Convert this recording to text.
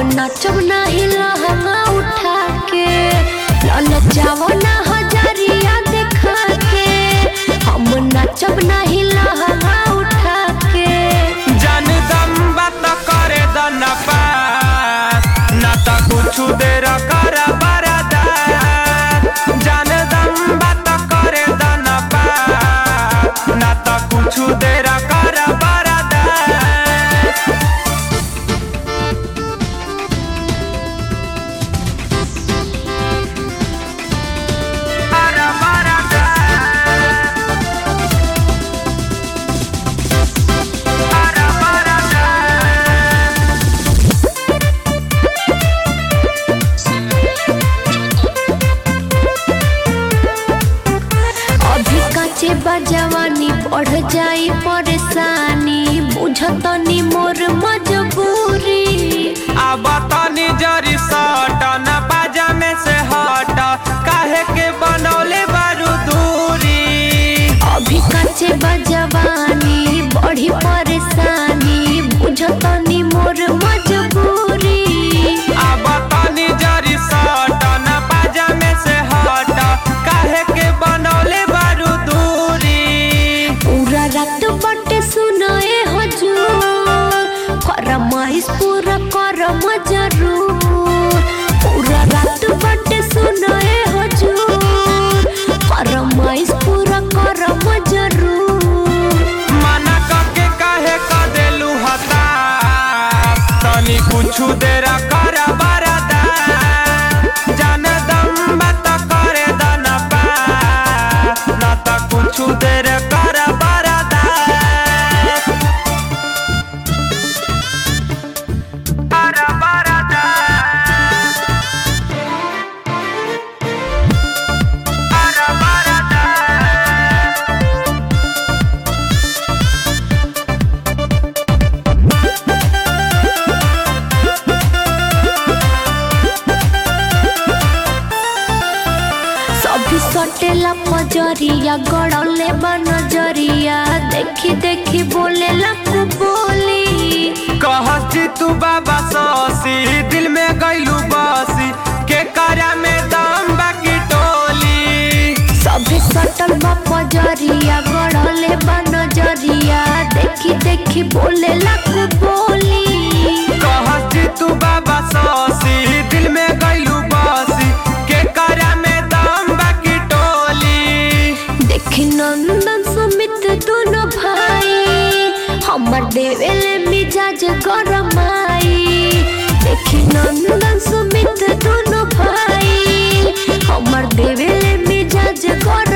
नाचब नाही लहंगा उठा के ललचाव ना हजारिया देखा के हम नाचब नाही लहंगा उठा के जान दम बात करे द न पास ना त कुछ देर कर बरदा जान दम बात करे द न पास ना त कुछ देर कर बरदा कर बरदा कर बरदा अभी काचे बजवानी बढ़ जाई परेशानी बुझतनी मोर मजबूरी अब तनी जरी सट न बाजा में से हट काहे के बनौले बारू दूरी अभी काचे बजवानी बढ़ी परेशानी बुझतनी मोर मजबूरी अब तनी जरी सट न बाजा में से हट काहे के बनौले बारू दूरी पूरा रात बटे सुनाए हजूर फरमाइश पूरा करम जरूर पूरा रात बटे सुनाए हजूर फरमाइश पूरा करम जरूर मना करके काहे क देलू हताश तनी कुछु देर कर बरदा जान दम बात करे द न पास न त कुछु देर कर बरदा कर बरदा कर बरदा सभी सटेला पजरिया गड़ले बा नजरिया देखी देखी बोले लकू बोली कहती तू बाबा सौसी दिल में गईलू बसी के करा में दम बाकी टोली सभी सटल बा पजरिया गड़ले बा नजरिया देखी देखी बोले लकू बोली कहती तू बाबा सौसी दिल में गईलू बसी के करा में दम बाकी टोली देखी नंदन सुमित दोनों भाई हमर देवेले मिजाज गरमाई देखी नंदन सुमित दोनों भाई हमर देवेले मिजाज गरमाई